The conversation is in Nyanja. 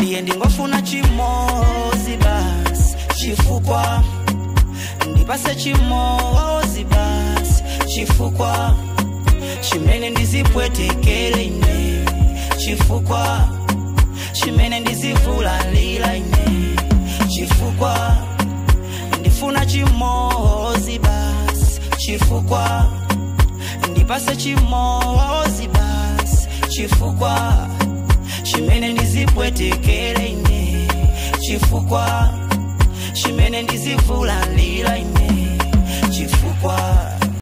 ndiye ndingofuna chimozi basi chifukwa ndipase chimozi basi chifukwa chimene ndizipwetekere ine chifukwa chimene ndizivulalira ine chifukwa ndifuna chimozi basi chifukwa ndipase chimozi basi chifukwa chimene ndizipwetekere ine chifukwa chimene ndizivulalira ine chifukwa